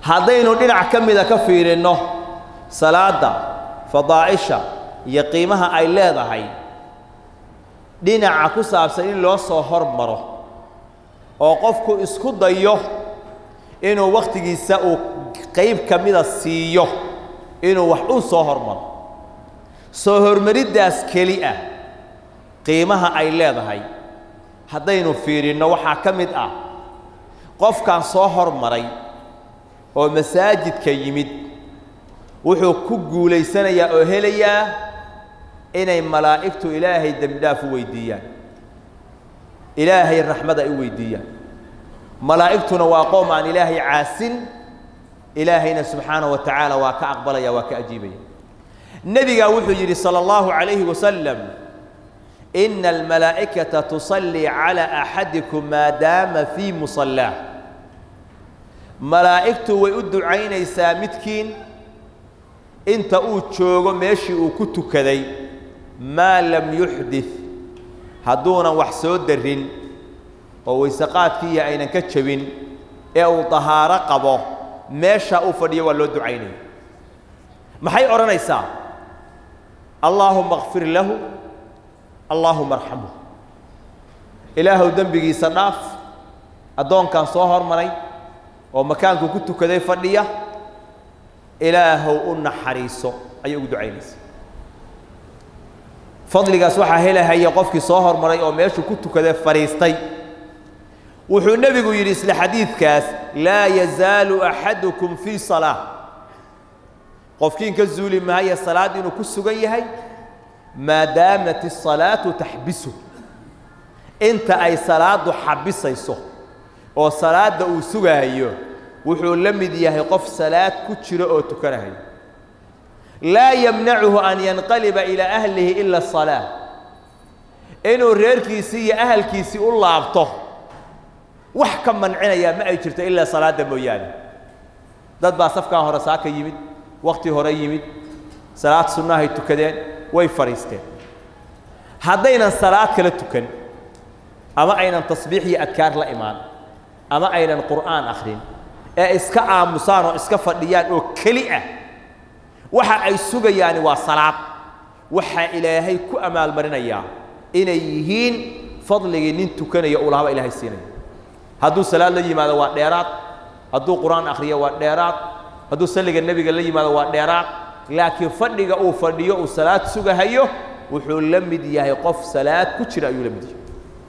haddaynu dhinac ka mida ka fiirinno salaadda fadaa'isha iyo qiimaha ay leedahay dhinaca ku saabsan in loo soo hormaro oo qofku isku dayo inuu wakhtigiisa uu qayb ka mida siiyo inuu wax u soo hormaro soo hormariddaas keli ah qiimaha ay leedahay haddaynu fiirinno waxaa ka mid ah qofkan soo hormaray oo masaajidka yimid wuxuu ku guulaysanayaa oo helayaa inay malaa'igtu ilaahay dembidhaaf u weydiiyaan ilaahay raxmad ay u weydiiyaan malaa'igtuna waa qoom aan ilaahay caasin ilaahayna subxaanaه wa tacaala waa ka aqbalaya waa ka ajiibaya nebigaa wuxuu yidhi salى اllahu عalayhi wasalam ina almalaa'ikata tusallii calى axadikum maadaama fii musallaah malaa'igtu way u ducaynaysaa midkiin inta uu joogo meeshii uu ku tukaday maa lam yuxdid hadduunan wax soo darin oo weyseqaadkiiya aynan ka jebin ee uu dahaaro qabo meesha uu fadhiyo waa loo ducaynaya maxay odhanaysaa allaahuma kfir lahu allaahuma arxamhu ilaahuw dembigiisa dhaaf addoonkan soo hormaray oo makaankuu ku tukaday fadhiya ilaahow u naxariiso ayay ugu ducaynaysaa fadligaas waxaa helahaya qofkii soo hormaray oo meeshuu ku tukaday fadhiistay wuxuu nebigu yidhi isla xadiidkaas laa yazaalu axadukum fii salaa qofkiin ka zuuli mahaya salaad inuu ku sugan yahay maadaamat الsalaatu taxbisu inta ay salaaddu xabisayso oo salaadda uu sugaayo wuxuu la mid yahay qof salaad ku jiro oo tukanahayo laa yamnacuhu an yanqaliba ilaa ahlihi ila الsalaa inuu reerkiisii iyo ahalkiisii u laabto wax ka mancinayaa ma ay jirto ilaa salaadda mooyaane dad baa safkan hore saaka yimid wakhti hore yimid salaad sunnahay tukadeen way fadhiisteen haddaynan salaad kala tukan ama aynan tasbiix iyo adkaar la imaan ama aynan qur'aan akhrin ee iska aamusaan oo iska fadhiyaan oo keli ah waxa ay sugayaani waa salaad waxaa ilaahay ku amaalmarinayaa inay yihiin fadligii nin tukanaya uu lahaba ilaahay siinaya hadduu salaad la yimaado waa dheeraad hadduu qur-aan akhriyo waa dheeraad hadduu salliga nebiga la yimaado waa dheeraad laakiin fadhiga uu fadhiyo uu salaad sugahayo wuxuu la mid yahay qof salaad ku jira ayuu la mid yahay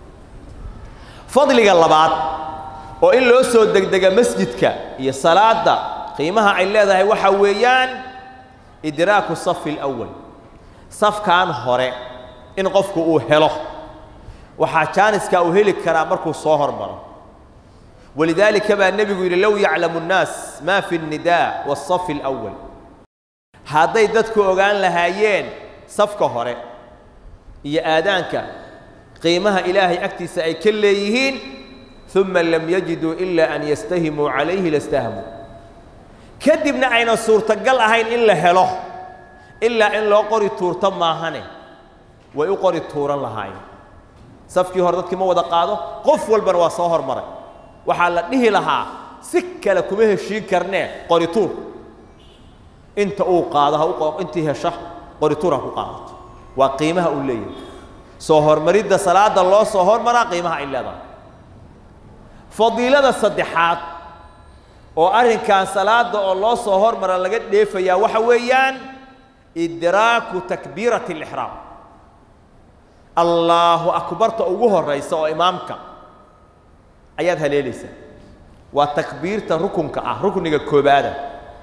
fadliga labaad oo in loo soo degdega masjidka iyo salaadda qiimaha ay leedahay waxaa weeyaan idraaku safi alawal safkan hore in qofku uu helo waxaa jaaniska uu heli karaa markuu soo hormaro walidaalika baa nebigu yidhi low yaclamu nnaas maa fi الnidaa wالsafi اlأwal hadday dadku ogaan lahaayeen safka hore iyo aadaanka qiimaha ilaahay agtiisa ay ka leeyihiin uma lam yajiduu ila an yastahimuu calayhi lastahamuu kadibna aynan suurtagal ahayn in la helo ilaa in loo qori tuurto maahane way u qori tuuran lahaayeen safkii hore dadkii ma wada qaado qof walbana waa soo hormaray waxaa la dhihi lahaa si kale kuma heshiin karnee qorituur inta uu qaado ha intii hesha qorituur ha ku qaadato waa qiimaha uu leeyahay soo hormaridda salaadda loo soo hormaraa qiimaha ay leedahay fadiilada saddexaad oo arrinkan salaadda oo loo soo hormara laga dheefayaa waxa weeyaan idraaku takbiirati alixraam allaahu akbarta ugu horraysa oo imaamka ayaad haleelaysaa waa takbiirta rukunka ah rukniga koobaada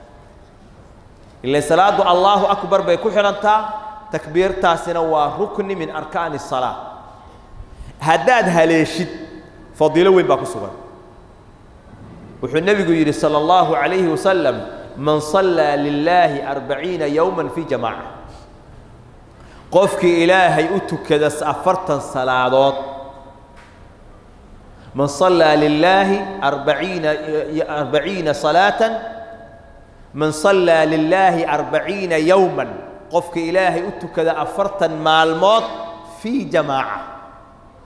ila salaaddu allaahu akbar bay ku xidhantaa takbiirtaasina waa rukni min arkaani الsalaa haddaad haleeshid fadiilo weyn baa ku sugan wuxuu nebigu yidhi salى اllahu عalayhi wasalam man صallaa lilaahi arbaciina yowma fii jamaaca qofkii ilaahay u tukada afartan salaadood man صallaa lilaahi arbaciina arbaciina salaatan man صallaa lilaahi arbaciina yowma qofka ilaahay u tukada afartan maalmood fii jamaaca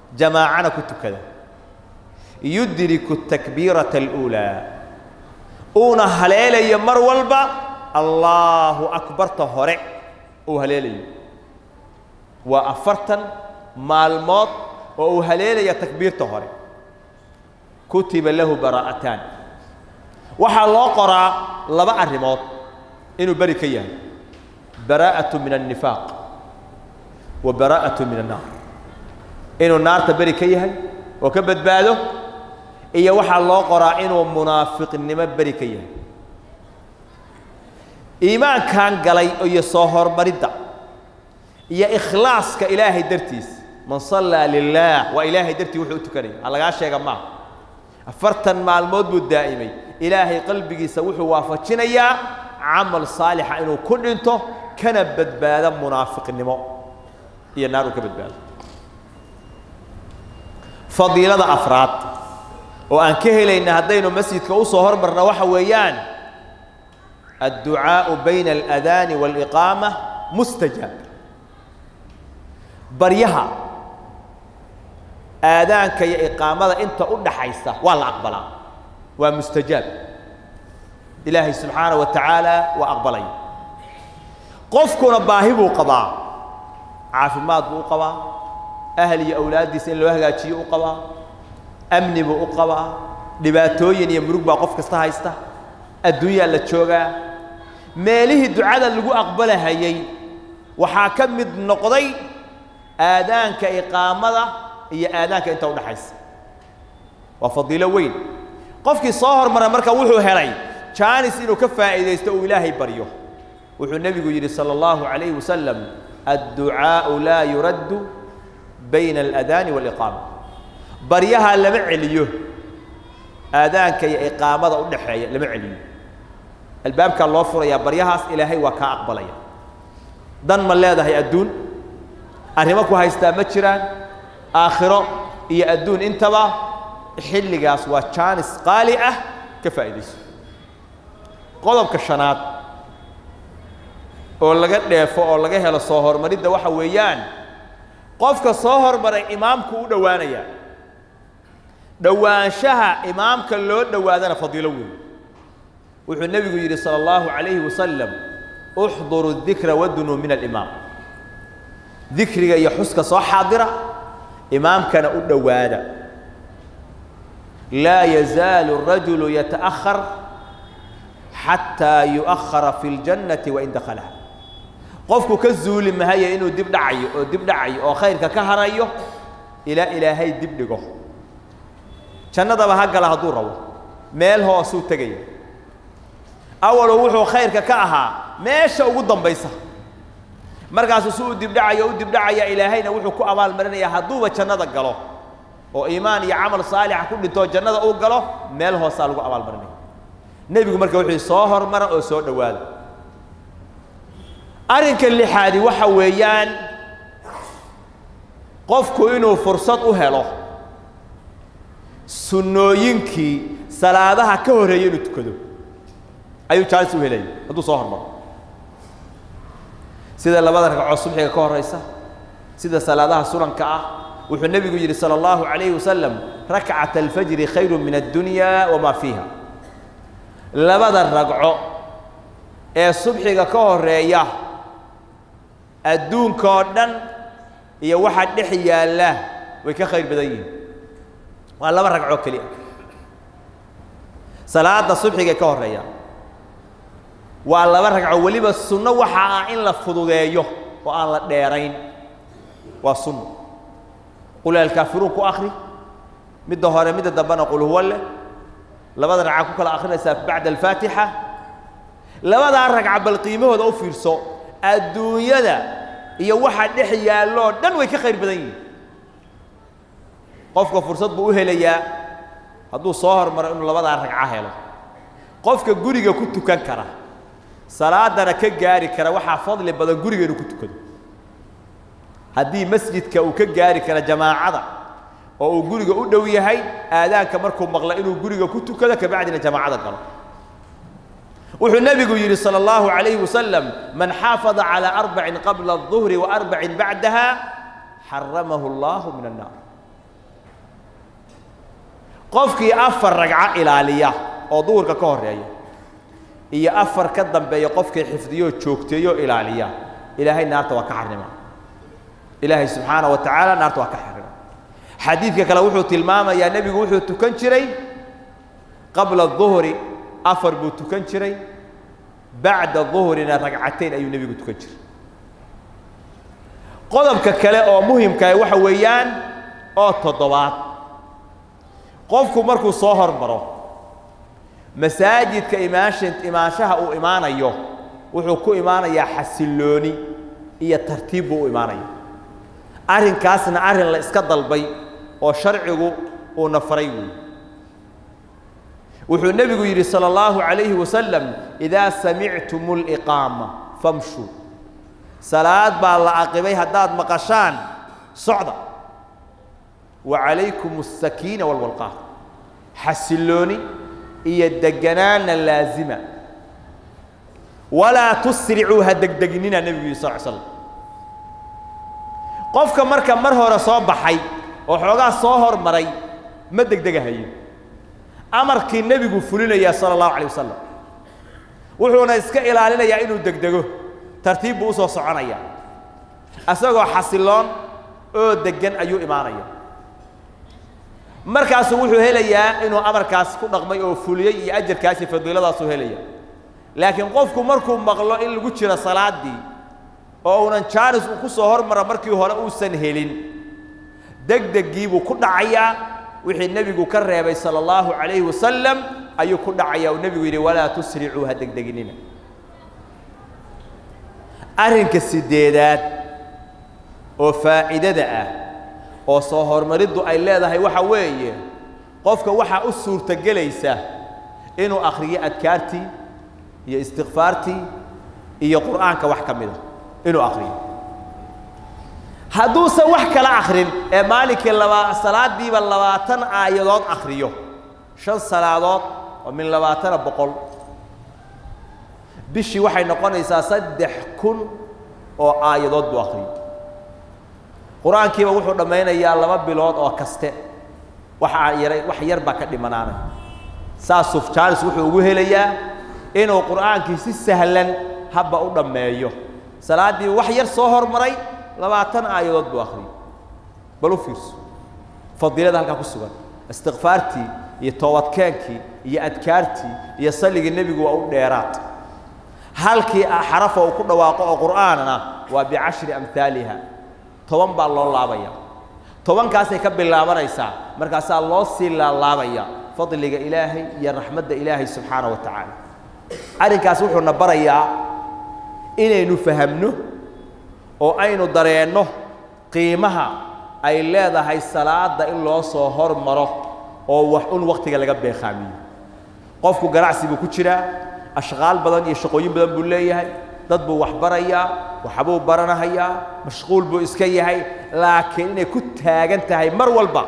jamaacana ku tukada yudriku takbiirata اluulaa uuna haleelayo mar walba allaahu akbarta hore uu haleelayo waa afartan maalmood oo uu haleelaya takbiirta hore kutiba lahu baraa'ataan waxaa loo qoraa laba arrimood inuu beri ka yahay baraa'atu min annifaaq wa baraa'atu min annaar inuu naarta beri ka yahay oo ka badbaado iyo waxaa loo qoraa inuu munaafiqnimo beri ka yahay iimaankan galay iyo soo hormaridda iyo ikhlaaska ilaahay dartiis man sallaa lilaah waa ilaahay dartii wuxuu u tukanaya ha lagaa sheega maaha afartan maalmood buu daa'imay ilaahay qalbigiisa wuxuu waafajinayaa camal saalixa inuu ku dhinto kana badbaado munaafiqnimo iyo naar uu ka badbaado fadiilada afraad oo aan ka helayna haddaynu masjidka u soo hormarna waxa weeyaan adducaau bayna aladaani waaliqaama mustajaab baryaha aadaanka iyo iqaamada inta u dhaxaysa waa la aqbalaa waa mustajaab ilaahay subxaana wa tacaala waa aqbalaya qofkuna baahi buu qabaa caafimaad buu u qabaa ahl iyo awlaaddiisa in loo hagaajiyo u qabaa amni buu u qabaa dhibaatooyin iyo murug baa qof kasta haysta adduunyaa la joogaa meelihii ducada lagu aqbalahayey waxaa ka mid noqday aadaanka iqaamada iyo aadaanka inta udhaxaysa waa fadiilo weyn qofkii soo hormara marka wuxuu helay jaanis inuu ka faa'iidaysto uu ilaahay baryo wuxuu nebigu yidhi salى اllahu عalayhi wasalam adducaau laa yuraddu bayna aladaani waaliqaama baryaha lama celiyo aadaanka iyo iqaamada u dhaxeeya lama celiyo albaabkaa loo furayaa baryahaas ilaahay waa kaa aqbalaya dan ma leedahay adduun arrimo ku haystaa ma jiraan aakhiro iyo adduun intaba xilligaas waa jaanis qaali ah ka faa'iidayso qodobka shanaad oo laga dheefo oo laga helo soo hormaridda waxa weeyaan qofka soo hormaray imaamku u dhowaanaya dhowaanshaha imaamka loo dhowaadana fadiilo weyn wuxuu nebigu yidhi salى اllahu عalayhi wasalam uxduru dikra wadunuu min alimaam dikriga iyo xuska soo xaadira imaamkana u dhowaada laa yazaalu الrajulu yataأhar xataa yuؤahara fi اljannati wain dakalaha qofku ka zuuli mahaya inuu dib dhacayo oo dib dhacayo oo khayrka ka harayo ilaa ilaahay dib dhigo jannadaba ha gala hadduu rabo meel hoosuu tegaya awalo wuxuu khayrka ka ahaa meesha ugu dambaysa markaasuu si uu dibdhacayo u dibdhacaya ilaahayna wuxuu ku abaalmarinayaa hadduuba jannada galo oo iimaan iyo camal saalixa ku dhintoo jannada uu galo meel hoosaa lagu abaalmarinaya nebigu marka wuxuu soo hormara oo soo dhowaada arrinka lixaadi waxa weeyaan qofku inuu fursad u helo sunnooyinkii salaadaha ka horreeya inuu tukado ayuu jaalis u helaya hadduu soo hormaro sida labada ragcoo subxiga ka horaysa sida salaadaha sunanka ah wuxuu nebigu yidhi salى اllahu عalayhi wasalam rakcat alfajri khayru min addunya wamaa fiiha labada ragco ee subxiga ka horeeya adduunka oo dhan iyo waxa dhex yaalla way ka khayr badan yihiin waa laba ragcoo keliya salaada subxigay ka horeeya waa laba ragco weliba sunno waxa ah in la fududeeyo oo aan la dheerayn waa sunno qul alkaafiruun ku akri midda hore midda dambena qul huwa leh labada ragca ku kala akrinaysaa bacda alfaatixa labadaa ragca bal qiimahooda u fiirso adduunyada iyo waxa dhex yaalloo dhan way ka khayr badan yihiin qofka fursad buu u helayaa hadduu soo hormaro inuu labadaa ragco helo qofka guriga ku tukan kara salaadana ka gaari kara waxaa fadli badan guriga inuu ku tukado haddii masjidka uu ka gaari kara jamaacada oo uu guriga u dhow yahay aadaanka markuu maqla inuu guriga ku tukado kabacdina jamaacada galo wuxuu nebigu yidhi salى اllahu عalayhi wasalam man xaafada calى arbacin qabla الظuhri وarbacin bacdaha xaramahu اllahu min الnaar qofkii afar ragco ilaaliya oo duhurka ka horeeya iyo afar ka dambeeya qofkay xifdiyo joogteeyo ilaaliya ilaahay naarta waa ka xarima ilaahay subxaana wa tacaala naarta waa ka xarima xadiidka kale wuxuu tilmaamayaa nebigu wuxuu tukan jiray qabla duhri afar buu tukan jiray bacda duhrina ragcatayn ayuu nebigu tukan jiray qodobka kale oo muhimkaah waxa weeyaan oo toddobaad qofku markuu soo hormaro masaajidka imaansha imaanshaha uu imaanayo wuxuu ku imaanayaa xasillooni iyo tartiib buu u imaanaya arrinkaasna arrin la iska dalbay oo sharcigu uuna faray weeye wuxuu nebigu yidhi salى اllahu عalayhi wasalam idaa samictum اliqaama famshuu salaad baa la aqibay haddaad maqashaan socda wa calaykum الsakiina wاlwalqaar xasillooni iyo deganaana laazima walaa tusricuu ha degdeginina nebigu yidhi sal slam qofka marka mar hore soo baxay oo xoogaa soo hormaray ma degdegahayo amarkii nebigu fulinayaa sala allahu alay wasalam wuxuuna iska ilaalinayaa inuu degdego tartiib buu usoo soconaya isagoo xasiloon oo deggan ayuu imaanaya markaasuu wuxuu helayaa inuu amarkaas ku dhaqmay oo fuliyey iyo ajarkaasi fadiiladaasuu helaya laakiin qofku markuu maqlo in lagu jiro salaaddii oo uunan jaanis uu ku soo hormara markii hore uusan helin degdeggii buu ku dhacayaa wixii nebigu ka reebay sala allahu calayhi wasalam ayuu ku dhacayaa uu nebigu yidhi walaa tusricuu ha degdeginina arrinka sideedaad oo faa'iidada ah oo soo hormariddu ay leedahay waxa weeye qofka waxaa u suurtogelaysa inuu akhriyo adkaartii iyo istikfaartii iyo qur'aanka wax ka mida inuu akhriyo hadduusan wax kala akhrin ee maalinkii laba salaadiiba labaatan aayadood akhriyo shan salaadood oo min labaatana boqol bishii waxay noqonaysaa saddex kun oo aayadood buu akhriyo qur-aankiiba wuxuu dhammaynayaa laba bilood oo kaste waxaa yaray wax yar baa ka dhimanaanay saasuu jaanis wuxuu ugu helayaa inuu qur'aankii si sahlan habba u dhammeeyo salaaddiiba wax yar soo hormaray labaatan aayadood buu akhriyey bal u fiirso fadiilada halkaa ku sugan istikfaartii iyo toobadkeenkii iyo adkaartii iyo salligii nebigu waa u dheeraad halkii xarafa uu ku dhawaaqo oo qur'aanna waa bicashri amhaaliha toban baa loo laabaya tobankaasay ka bilaabanaysaa markaasaa loo sii laalaabaya fadliga ilaahay iyo raxmadda ilaahay subxaana wa tacaala arrinkaas wuxuuna barayaa inaynu fahamno oo aynu dareenno qiimaha ay leedahay salaadda in loo soo hormaro oo wax un wakhtiga laga beekhaamiyo qofku ganacsi buu ku jiraa ashqaal badan iyo shaqooyin badan buu leeyahay dad buu wax barayaa waxbuu baranahayaa mashquul buu iska yahay laakiin inay ku taagan tahay mar walba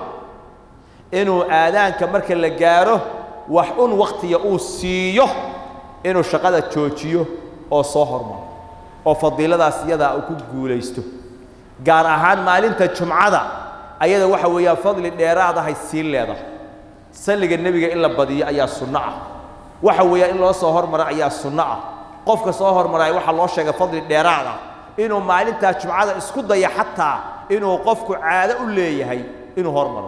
inuu aadaanka marka la gaaro wax un wakhtiga uu siiyo inuu shaqada joojiyo oo soo hormaro oo fadiiladaas iyadaa uu ku guulaysto gaar ahaan maalinta jumcada ayada waxa weeyaan fadli dheeraadahay sii leedahay salliga nebiga in la badiyo ayaa sunno ah waxa weeyaan in loo soo hormaro ayaa sunno ah qofka soo hormaraya waxaa loo sheegay fadli dheeraad ah inuu maalintaa jumcada isku daya xataa inuu qofku caado u leeyahay inuu hormaro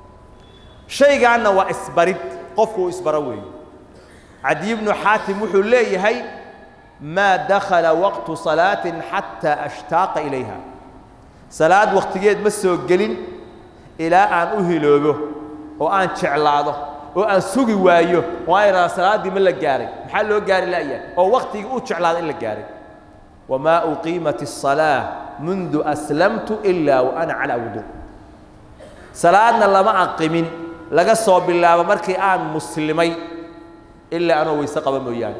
shaygaanna waa isbarid qofku uu isbaro weeye cadiy bnu xaatim wuxuu leeyahay maa dakhala waqtu salaatin xataa ashtaaqa ilayha salaad wakhtigeed ma soo gelin ilaa aan u hiloobo oo aan jeclaado oo aan sugi waayo oo aan idhahda salaaddii ma la gaaray maxaa loo gaari la'yahay oo wakhtigii u jeclaada in la gaaray wamaa uqiimat الصalaaة mundu aslamtu ilaa wa ana calaa wudu salaadna lama aqimin laga soo bilaabo markii aan muslimay ilaa anoo weyse qaba mooyaane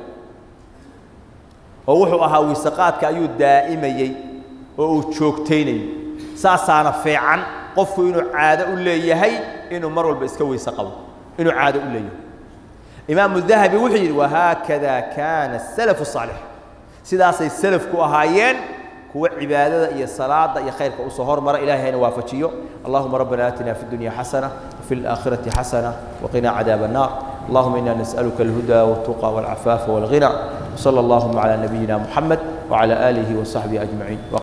oo wuxuu ahaa weyseqaadka ayuu daa'imayey oo uu joogtaynayay saasaana fiican qofku inuu caado u leeyahay inuu mar walba iska weyse qabo inuu caado u leeyahay imaamu dahabi wuxuu yidhi wahaakada kaana الsalafu الصaalix sidaasay salafku ahaayeen kuwa cibaadada iyo salaada iyo khayrka usoo hormara ilahay hayna waafajiyo allahuma rabbana aatina fi اdunya xasana وفي الآخرة حسنة وقنا عذاب النار اللهم إنا نسألك الهدى والتقى والعفاف والغنى وصلى اللهم على نبينا محمد وعلى آله وصحبه أجمعين